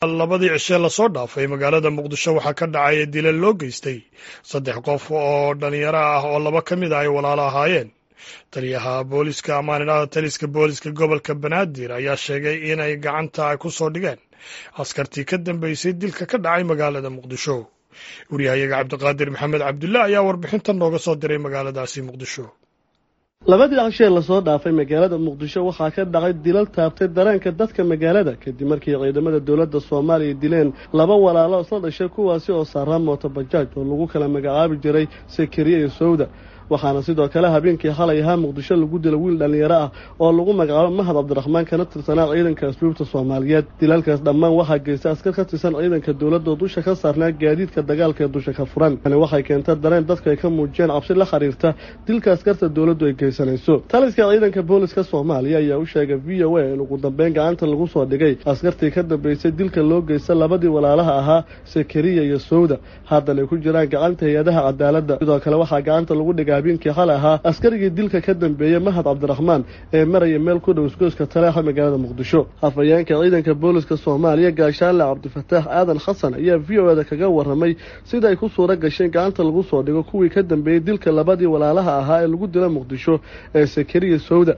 labadii cishee lasoo dhaafay magaalada muqdisho waxaa ka dhacay dilal loo geystay saddex qof oo dhalinyaro ah oo laba ka mid ah ay walaalo ahaayeen taliyaha booliska amaaninada taliska booliska gobolka banaadir ayaa sheegay inay gacanta ku soo dhigeen askartii ka dambeysay dilka ka dhacay magaalada muqdisho wariyahayaga cabdiqaadir maxamed cabdulle ayaa warbixintan nooga soo diray magaaladaasi muqdisho labadii cashee lasoo dhaafay magaalada muqdisho waxaa ka dhacay dilal taabtay dareenka dadka magaalada kadib markii ciidamada dowladda soomaaliya dileen laba walaalo isla dhashay kuwaasi oo saaraa mooto bajaaj oo lagu kala magacaabi jiray sakariya iyo sowda waxaana sidoo kale habeenkii xalay ahaa muqdisho lagu dila wiil dhallinyaro ah oo lagu magacaabo mahad cabdiraxmaan kana tirsanaa ciidanka asluubta soomaaliyeed dilalkaas dhammaan waxaa geystay askar ka tirsan ciidanka dowladda oo dusha ka saarnaa gaadiidka dagaalka ee dusha ka furan tani waxay keentay dareen dadku ay ka muujiyeen cabsi la xiriirta dilka askarta dowladdu ay geysanayso taliska ciidanka booliska soomaaliya ayaa u sheegay v o a in ugu dambeyn gacanta lagu soo dhigay askartii ka dambeysay dilka loo geysta labadii walaalaha ahaa sakariya iyo sowda haddana ay ku jiraan gacanta hay-adaha cadaaladda sidoo kale waxaa gacanta lagu dhigay habeenkii xalay ahaa askarigii dilka ka dambeeyey mahad cabdiraxmaan ee maraya meel ku dhow isgoyska taleexa magaalada muqdisho hafayeenka ciidanka booliska soomaaliya gaashaanle cabdifataax aadan xasan ayaa v o eda kaga warramay sida ay ku suura gasheen gacanta lagu soo dhigo kuwii ka dambeeyey dilka labadii walaalaha ahaa ee lagu dila muqdisho ee sakariya sowda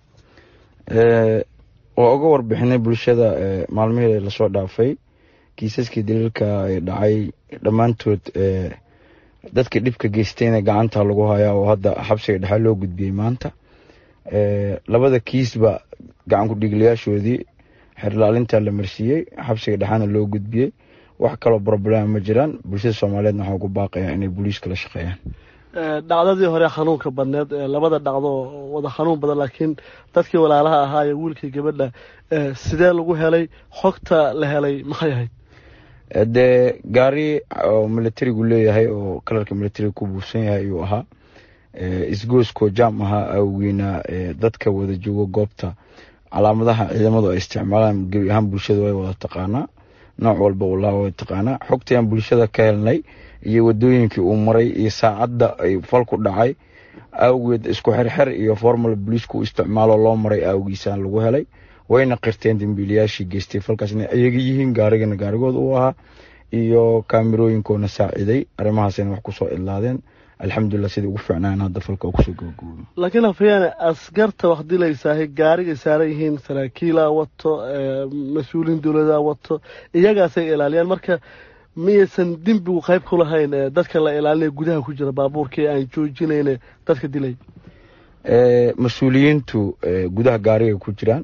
waa uga warbixinay bulshada maalmihii lasoo dhaafay kiisaskii daliilka ay dhacay dhammaantood dadka dhibka geystayna gacanta lagu hayaa oo hadda xabsiga dhexaa loo gudbiyey maanta labada kiisba gacan ku-dhiiglayaashoodii xerlaalinta la marsiiyey xabsiga dhexaana loo gudbiyey wax kaloo problema ma jiraan bulshada soomaaliyeedna waxaa ugu baaqaya inay booliiska la shaqeeyaan dhacdadii hore xanuunka badneed labada dhacdo wada xanuun badan laakiin dadkii walaalaha ahaa ee wiilkii gabadha sidee lagu helay xogta la helay maxay ahayd dee gaari oo militarigu leeyahay oo kalarka militariga ku buufsan yahay ayuu ahaa isgooskoo jaam ahaa awgeena dadka wada joogo goobta calaamadaha ciidamadu ay isticmaalaan gebi ahaan bulshada way wada taqaanaa nooc walba ulaa way taqaanaa xogtayaan bulshada ka helnay iyo wadooyinkii uu maray iyo saacadda ay falku dhacay awgeed isku xerxer iyo formal boliisku isticmaalo loo maray awgiisaan lagu helay wayna qirteen dambiilayaashii geystay falkaas inay ayaga yihiin gaarigana gaarigooda u ahaa iyo kaamirooyinkoona saaciday arrimahaasayna wax kusoo idlaadeen alxamdulilah sidai ugu fiicnaan hadda falka kusoo gabagoobo laakiin hafayaane askarta wax dilaysaahay gaarigay saaran yihiin saraakiilaa wato mas-uuliin dowladaa wato iyagaasay ilaaliyaan marka miyaysan dembigu qayb ku lahayn dadka la ilaalinaya gudaha ku jira baabuurka ee aan joojinayne dadka dilay mas-uuliyiintu gudaha gaarigay ku jiraan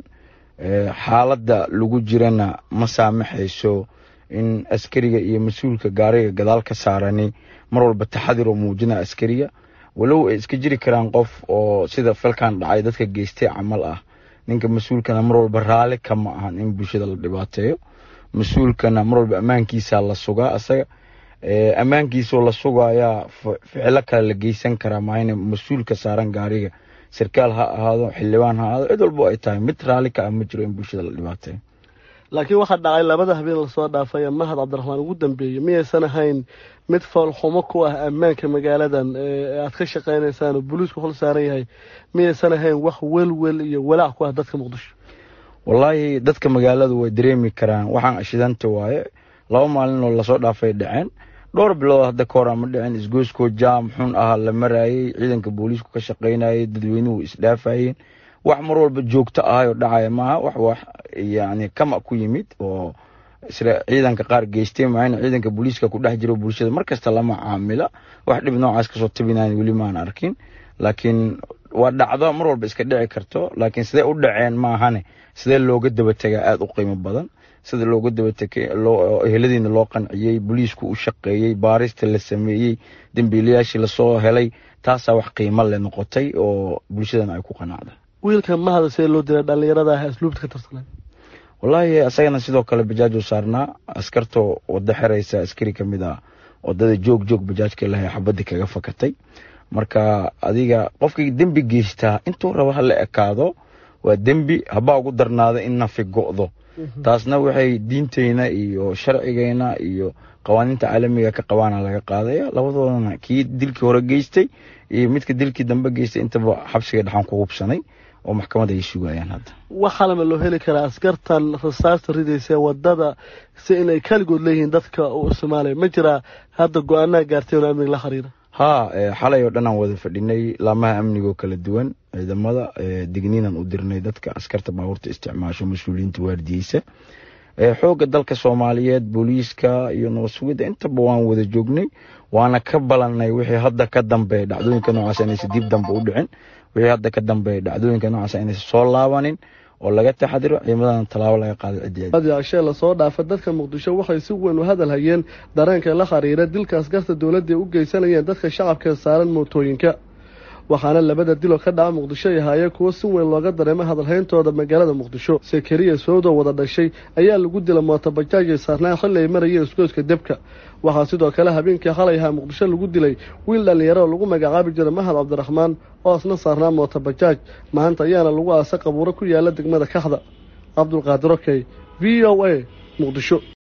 xaaladda lagu jirana ma saamaxayso in askariga iyo mas-uulka gaariga gadaal ka saarani mar walba taxadir oo muujina askariga walow ay iska jiri karaan qof oo sida falkan dhacay dadka geystay camal ah ninka mas-uulkana mar walba raali kama ahan in bulshada la dhibaateeyo mas-uulkana mar walba ammaankiisa la sugaa asaga ammaankiisoo la sugayaa ficilo kale la geysan karaa maayna mas-uulka saaran gaariga sarkaal ha ahaado xildhibaan ha ahaado cid walbo ay tahay mid raali ka ah ma jiro in bulshada la dhibaateeyo laakiin waxaa dhacay labada habeen lasoo dhaafay mahad cabdiraxmaan ugu dambeeyey miyaysan ahayn mid foolxumo ku ah ammaanka magaaladan aad ka shaqaynaysaan oo booliisku hol saaran yahay miyaysan ahayn wax welwel iyo walaac ku ah dadka muqdisho wallaahi dadka magaaladu way dareemi karaan waxaan ashidanta waaye laba maalin oo lasoo dhaafay dhaceen dhowr bilood hadda ka hor ama dhicin isgoyskoo jaam xun ah la maraayey ciidanka booliisku ka shaqaynayay dadweynuhu isdhaafayeen wax mar walba joogto ahay oo dhacaya maaha wax wax yani kama ku yimid oo ciidanka qaar geystay maayna ciidanka booliiska ku dhex jiro bulshada mar kasta lama caamila wax dhib noocaas kasoo tabinayn weli maan arkin laakiin waa dhacdo mar walba iska dhici karto laakiin sidee u dhaceen maahane sidee looga dabategaa aada u qiimo badan sida looga dabategay eheladiina loo qanciyey booliisku u shaqeeyey baarista la sameeyey dembiilayaashii lasoo helay taasaa wax qiimo le noqotay oo bulshadana ay ku qanacda wiilka mahada see loo dilay dhallinyarada ah asluubta ka tirsanay wallaahi asagana sidoo kale bajaaj u saarnaa askartoo wada xeraysa askari ka mid ah wadada joog joog bajaajka lahay xabadii kaga fakatay marka adiga qofkii dembi geystaa intuu rabo hala ekaado waa dembi habaa ugu darnaada in nafi go'do taasna waxay diinteyna iyo sharcigeyna iyo qawaaniinta caalamiga ka qabaana laga qaadaya labadoodana kii dilkii hore geystay iyo midka dilkii dambe geystay intaba xabsiga dhexaan ku hubsanay oo maxkamadda ay sugayaan hadda waxaalama loo heli karaa askartan rasaasta ridaysa wadada si inay kaligood leeyihiin dadka u isticmaalaya ma jiraa hadda go-aanaa gaartay oo amniga la xiriira haa xalay oo dhan aan wada fadhinay laamaha amnigoo kala duwan ciidamada digniinan u dirnay dadka askarta baabuurta isticmaasho mas-uuliyiinta waardiyeysa xoogga dalka soomaaliyeed booliiska iyo nabad sugidda intaba waan wada joognay waana ka balannay wixii hadda ka dambeeya dhacdooyinka noocaas inaysa dib dambe u dhicin wixii hadda ka dambeeya dhacdooyinka noocaas inaysa soo laabanin oo laga taxadiro ciidamadan tallaabo laga qaado ciddii adiashee lasoo dhaafa dadka muqdisho waxay si weyn u hadal hayeen dareenka la xiriira dilka askarta dowladda u geysanayeen dadka shacabka saaran mootooyinka waxaana labada diloo ka dhaca muqdisho ay ahaayeen kuwo si weyn looga dareemo hadalhayntooda magaalada muqdisho sakariya sowdo wada dhashay ayaa lagu dila mootobajaajay saarnaan xilli ay marayeen isgoyska debka waxaa sidoo kale habeenkii xalay ahaa muqdisho lagu dilay wiil dhallinyaro oo lagu magacaabi jiray mahad cabdiraxmaan oo isna saarnaa mootobajaaj maanta ayaana lagu aasa qabuuro ku yaala degmada kaxda cabdulqaadir okey v o a muqdisho